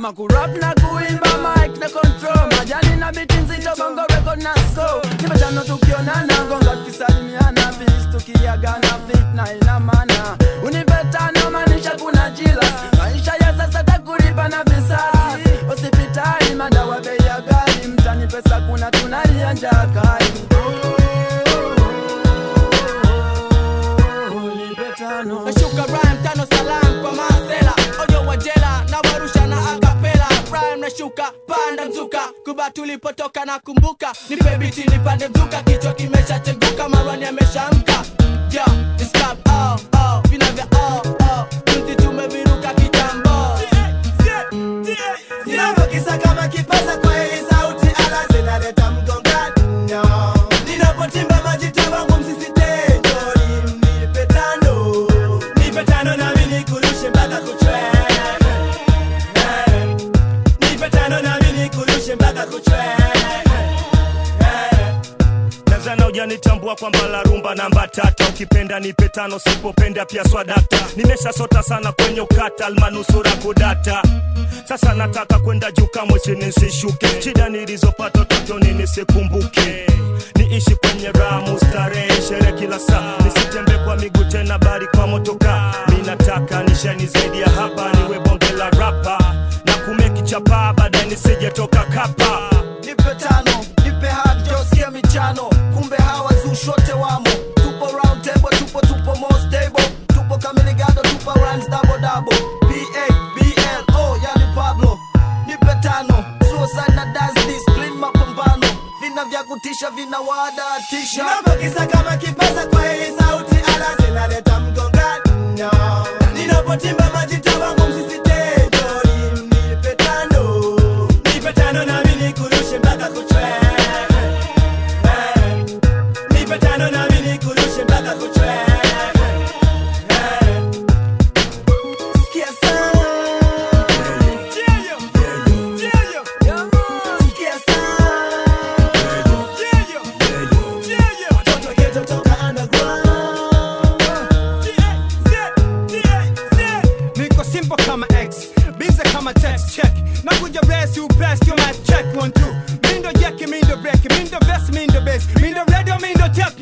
kama kurap na kuimba mic na control majani na biti nzito bongo record na score nimetano tukionana gonga tukisalimiana fis tukiagana fit na ina maana unipetano maanisha kuna jila maisha ya sasa takulipa na visasi hospitali madawa bei ya ghali mtani pesa kuna tunalia njaa kali Unipetano. nashuka rhyme tano salam kwa masela ojo wa jela na warusha na akapela rhyme nashuka panda mzuka kuba tulipotoka na kumbuka nipe biti nipande mzuka kichwa kimeshacheguka marwani ameshaamka yeah, this club, oh, oh, vina vya oh, oh, tunzi tumeviruka kitambo Ninapokisa kama kipaza kwa hii sauti ala zinaleta mgongano Ninapotimba majita wangu msisitejo Nipe tano Nipe tano nami nikurushe mpaka kuchwe Nipe tano nami nikurushe mpaka kuchwe Tanzania hujanitambua kwamba la rumba namba tata, ukipenda nipe tano, sipopenda pia swadata. Nimeshasota sana kwenye ukata, almanusura kudata. Sasa nataka kwenda juu, kamwe chini nisishuke. Shida nilizopata utotoni nisikumbuke, niishi kwenye ramu starehe, shere kila saa, nisitembe kwa miguu tena, bali kwa motoka. Mi nataka nishani zaidi ya hapa, niwe bonge la rapa na kumeki chapa, baadaye nisije toka kapa. nipe tano nipe hadi josia michano kumbe hawa zushote wamo tupo round table tupo tupo more stable tupo kamiligado tupo runs double double ba blo yani pablo nipe tano suicide na dance discipline mapambano vina vya kutisha vina wadatisha Ninapokisa kama kipaza kwa hii sauti ala zinaleta mgongano Ninapotimba majita wangu msisitejo Nipe tano Nipe tano nami nikurushe mpaka kuchwe Nipe tano nami nikurushe mpaka kuchwe Sikia sana Sikia sana Watoto ghetto toka underground niko simple kama x bize kama text check nakuja resi upesi yo my check one two mindo jeki mindo breki mindo vest mindo base mindo radio mindo tek